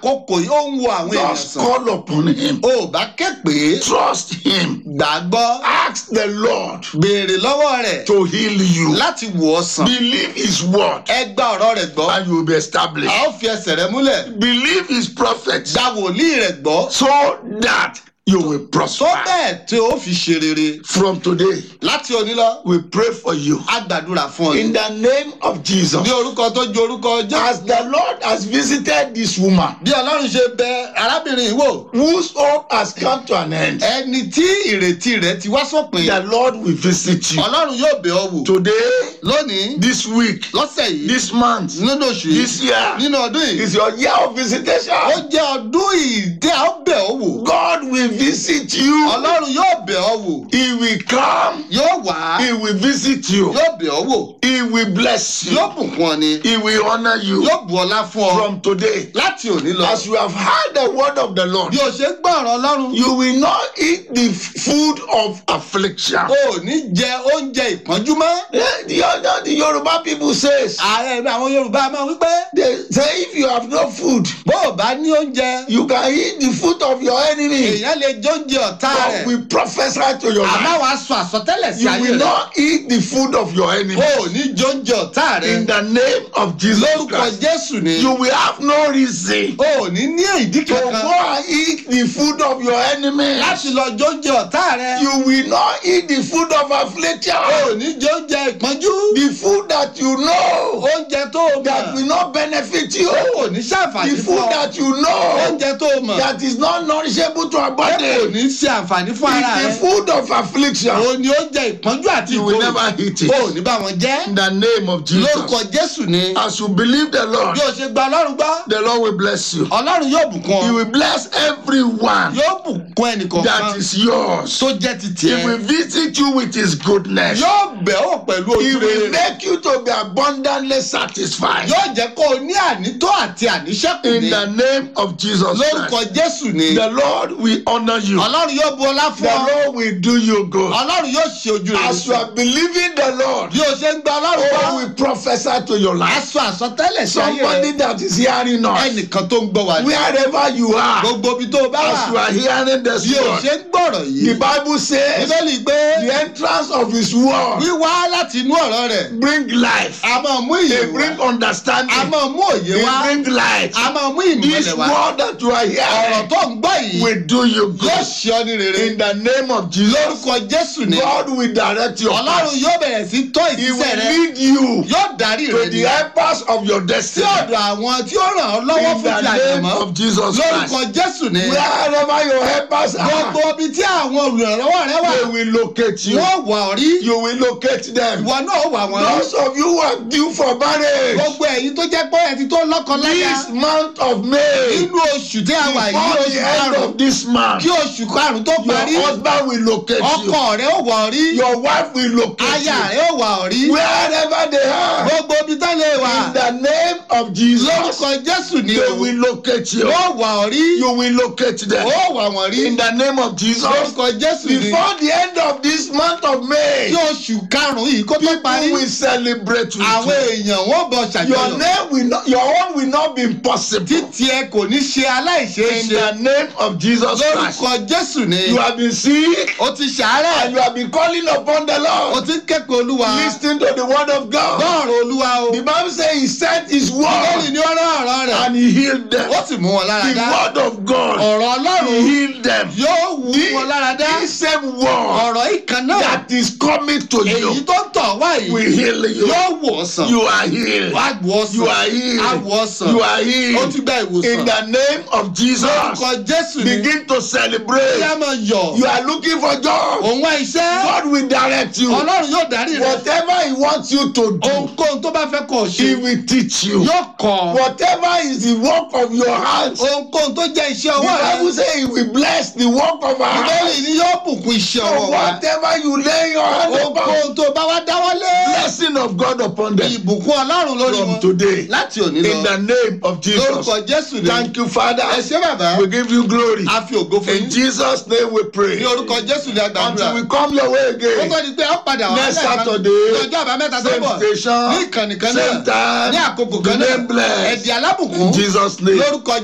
àkókò yìí ó ń wo àwọn èèyàn Just sàn call upon him. o ò bá ké pé Trust him. gbàgbọ́ Ask the Lord béèrè lọ́wọ́ rẹ̀ to heal you. láti wò ọ́ sàn Believe his word ẹ gba ọ̀rọ̀ rẹ̀ gbọ́ and you will be established. a ó fi ẹsẹ̀ rẹ múlẹ̀ Believe his prophets gba wòlíì rẹ̀ gbọ́ so that you will tó prosper. bẹ́ẹ̀ tí ó fi ṣe rere From today, láti òní lọ we pray for you. a gbàdúrà fún ọ In the name of Jesus. ní orúkọ tó ju orúkọ jẹ́ As the Lord has visited this woman, bí ọlọ́run ṣe bẹ arábìnrin yìí wò whose hope has come to an end, ẹni tí ìrètí rẹ̀ ti wá sópin the Lord will visit you. ọlọ́run yóò bẹ̀ ọ́ wò Today, lónìí this week, lọ́sẹ̀ yìí this month, nínú oṣù yìí this year nínú ọdún yìí is your year of ó visitation. jẹ́ ọdún ìdí a ó bẹ̀ ọ́ wò God will visit you. ọlọ́run yóò bẹ̀ ọ́ wò He will come. yóò wá He will visit you. yóò bẹ̀ ọ́ wò He will bless you. yóò bùkún ọ ni He will honor you yóò bu ọlá fún ọ from today. láti òní lọ As you have heard the word of the Lord, bí o ṣe ń gbọ́ ọ̀rọ̀ ọlọ́run you will not eat the food of affliction. o ò ní jẹ oúnjẹ ìpọ́njú mọ́ Eh, The, other- the Yoruba people says, ààrẹ mi àwọn yorùbá máa wí pé they say if you have no food, bó o bá ní oúnjẹ you can eat the food of your enemy. èèyàn lè jẹ oúnjẹ ọ̀tá God rẹ̀ will prophesy to your àmọ́ life. wàá sọ àsọtẹ́lẹ̀ sí You ayé will rẹ̀ not eat the food of your enemy. o ò ní jẹ oúnjẹ ọ̀tá rẹ̀ In the name of Jesus lórúkọ Christ. jésù ni You will have no reason o ò ní ní ìdí to kankan go and eat the food of your enemy. láti lọ jẹ oúnjẹ ọ̀tá rẹ̀ You will not eat the food of affliction. o ò ní jẹ oúnjẹ ìpọ́njú The food that you know oúnjẹ tó o that mọ̀ will not benefit you. o ò ní The ṣàǹfààní fún food ọ that you know oúnjẹ tó o mọ̀ that is not nourishable to our o body. kò ní ṣe àǹfààní fún ara It's the rẹ̀ food of affliction. o ní oúnjẹ ìpọ́njú àti You will ìkorò never eat o ò it. ní bá wọn jẹ́ In the name of lórúkọ Jesus. jésù ni As you believe the Lord, bí o ṣe gba ọlọ́run gbọ́ the Lord will bless you. ọlọ́run yóò bùkún He ọ will bless everyone yóò bùkún ẹnìkọ̀ọ̀kan that is yours. tó jẹ́ ti He tiẹ̀ will visit you with his goodness. yóò bẹ̀ ọ́ pẹ̀lú He ojú will rere make you to be abundantly satisfied. yóò jẹ́ kó o ní ànító àti àníṣẹ́kù In ní the name of Jesus lórúkọ Christ. jésù ni The Lord will honor you. ọlọ́run yóò bu ọlá The fún ọ Lord will do you good. ọlọ́run yóò ṣe ojú rere As you are believing the Lord, bí o ṣe ń gba ọlọ́run God gbọ́ will prophesy to your life. aṣọ àsọtẹ́lẹ̀ sí ayé Somebody rẹ that is hearing us, ẹnìkan tó ń gbọ́ wá ní wherever you are, gbogbo ibi tó o bá as you wà are hearing this bí o word, ṣe ń gbọ́rọ̀ the yìí Bible says bíbélì pé the entrance of His word wíwá láti inú ọ̀rọ̀ rẹ̀ bring life. a máa mú They ìyè bring wá understanding. a máa mú òye They wá bring light. a máa mú This ìmọ̀lẹ̀ wá word that you are ọ̀rọ̀ hearing tó ń gbọ́ yìí will do you yóò good. ṣe ọ ní rere In the name of Jesus, lórúkọ jésù ni God will direct your ọlọ́run path. yóò bẹ̀rẹ̀ sí tọ́ He ìgbésẹ̀ will rẹ lead you yóò darí to rẹ the ní helpers of your sí destiny. ọ̀dọ̀ àwọn tí ó ràn ọ́ lọ́wọ́ In fún the ti name àjẹmọ́ of Jesus lórúkọ Christ. jésù ni Wherever your helpers gbogbo are, ibi tí àwọn olùrànlọ́wọ́ rẹ wà they will locate you. wọ́n wà ọ́ rí You will locate them. ìwọ náà wà wọ́n rí Those of you who are due for marriage, gbogbo ẹ̀yin tó jẹ́ pé ẹ ti tó lọ́kọ láyà this month of May, nínú oṣù tí a wà yìí before oṣù the end karùn-ún of this month, kí oṣù karùn-ún tó parí your husband will locate you. ọkọ rẹ ó wà ọ́ rí Your wife will locate aya you. rẹ ó wà ọ́ rí Wherever they are, gbogbo ibi tá lè wà in the name of Jesus, lórúkọ jésù ni they o will locate you. wọ́n wà ọ́ rí You will locate them. ó wà wọ́n rí In the name of Jesus, lórúkọ jésù ni before the end of this month of May, kí oṣù karùn-ún yìí kó tó parí people will celebrate with àwọn you. èèyàn wọ́n bọ̀ Your ṣàjọyọ̀ name will not, your own will not be impossible. títí ẹ kò ní ṣe aláìṣeé In ṣe the name of Jesus Christ, lórúkọ jésù ni you have been sick ó ti ṣàárẹ̀ and you have been calling upon the ó Lord. ti ń kẹ́kọ̀ọ́ olúwa Listen to the word of God. gbọ́ọ̀rọ̀ olúwa o The Bible says He sent His bíbélì word ni ó rán ọ̀rọ̀ rẹ̀ and He healed them. ó sì mú wọn lára The dá word of God, ọ̀rọ̀ He ọlọ́run healed them. yóò wú wọn lára dá This same word ọ̀rọ̀ ìkan náà that is coming to èyí you tó ń tọ̀ wá yìí will heal you. yóò wò ọ́ sàn You are healed. wá wò ọ́ You are sàn á healed. wò ọ́ sàn You are ó healed. ti gba In ìwòsàn the name of Jesus, lórúkọ jésù ni begin to kí a celebrate. máa yọ̀ You are looking for job. òun wá iṣẹ́ God will direct you. ọlọ́run yóò darí rẹ̀ Whatever He wants you to do, ohunkóhun tó bá fẹ́ kọ̀ He ṣe will teach you. yóò kọ́ Whatever is the work of your hands, the ohunkóhun tó jẹ́ iṣẹ́ ọwọ́ rẹ Bible says He will bless the work of our ìbéèrè hands. ni yóò bùkún iṣẹ́ So ọwọ́ wa whatever you lay your hand upon, ohunkóhun tó bá wá dáwọ́lé blessing of God upon them ìbùkún ọlọ́run lórí from wọn today. láti òní In the lọ name of Jesus. lórúkọ jésù ni Thank you, Father. ẹ ṣé bàbá We give you glory. a fi ògo fún In yín Jesus' name we pray. ní orúkọ jésù ni àgbàdúrà Until we come your way ó again. tó di pé ó padà wá Next lẹ́ẹ̀kan Saturday, ní ọjọ́ àbámẹ́ta tó Same bọ̀ station, ní ìkànnì kan same náà time. ní àkókò The kan name náà blessed. ẹ̀dì alábùkún In Jesus' name. lórúkọ